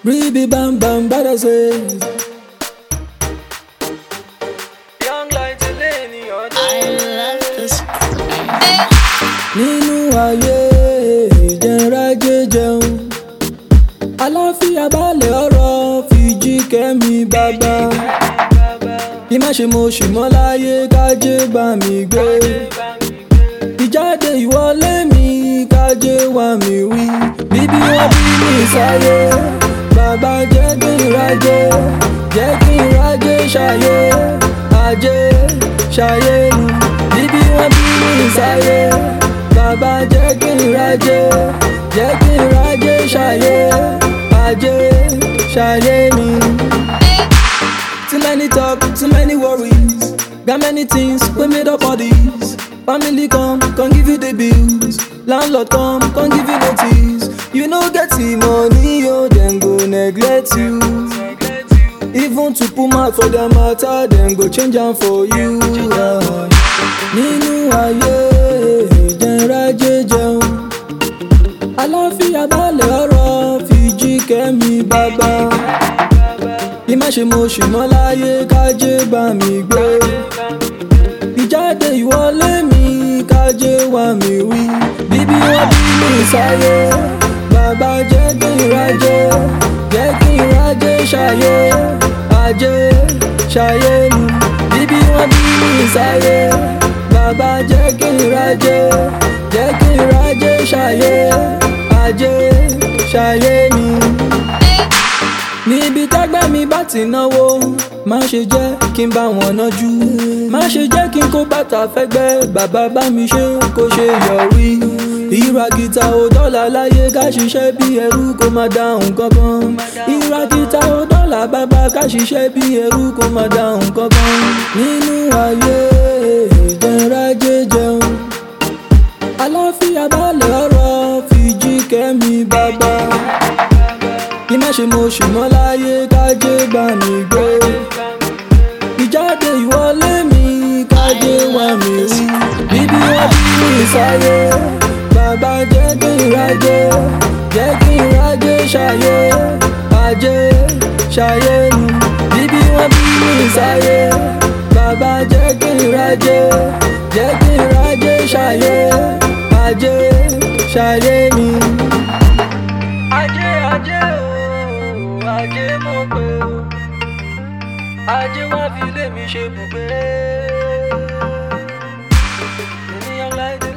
Ribi bam bam bada say. Young light lẹ́ni ọdún. I love this. Nínú ayé ìjẹnrajẹ jẹun. Aláfíà balẹ̀ ọ̀rọ̀ fìjì kẹ́mi bàbá. Kí má ṣe mo ṣì mọ́ láyé kájé bá mi gbé. Ìjáde ìwọlé mi kájé wá mi wí. Bíbí wọ́n bí mi sáyé. Bàbá jẹ́ kí n rájé. Jẹ́ kí n rájé ṣayé. Ajé ṣayé mi. Bíbí wọ́n bí mi sáyé. Bàbá jẹ́ kí n rájé. Jẹ́ kí n rájé ṣayé. Ajé ṣayé mi. Too many talk, too many worries. Got many things, we made up all these. Family come, come give you the bills. Landlord come, come give you notice. You know get the money, oh, then go neglect you. Even to put mouth for their matter, then go change am for you. ah. Nínú ayé ìjẹnrajẹ jẹun. Aláfíà balẹ̀ ọ̀rọ̀ fìjì kẹ́mi bàbá. Kí má ṣe mo ṣì mọ́ láyé kájé bá mi gbé. Ìjáde ìwọlé mi kájé wá mi wí. Bíbí wọ́n bí mi sáyé. Bàbá jẹ́ kí n rájé. Jẹ́ kí n rájé ṣayé. Ajé ṣayé mi. Bíbí wọ́n bí mi sáyé. Bàbá jẹ́ kí n rájé. Jẹ́ kí n rájé ṣayé. Ajé ṣayé mi níbi tágbẹ́ mi bá ti náwó má ṣe jẹ́ kí n bá wọn nájú má ṣe jẹ́ kí n kó bàtà fẹ́gbẹ́ bàbá bá mi ṣe kó ṣe yọrí ìra gìtá ò dọ́là láyé ká ṣiṣẹ́ bí ẹrú kó má dáhùn kankan ìra gìtá ò dọ́là bàbá ká ṣiṣẹ́ bí ẹrú kó má dáhùn kankan nínú ayé ìjẹnrajẹ jẹun aláfíà balẹ̀ ọ̀rọ̀ fìjì kẹ́mi bàbá kí má ṣe mo ṣì mọ́ láyé kájé bá mi gbé. ìjáde ìwọlé mi kájé wá mi rí. bíbí wọ́n bí mi sáyé. bàbá jẹ́ kí n rájé. jẹ́ kí n rájé ṣayé. ajé ṣayé mi. bíbí wọ́n bí mi sáyé. bàbá jẹ́ kí n rájé. jẹ́ kí n rájé ṣayé. ajé ṣayé mi. Ajé ajé o, ajé mo pé o. Ajé wá fi lé mi ṣe bùgbé. Ènìyàn láìdé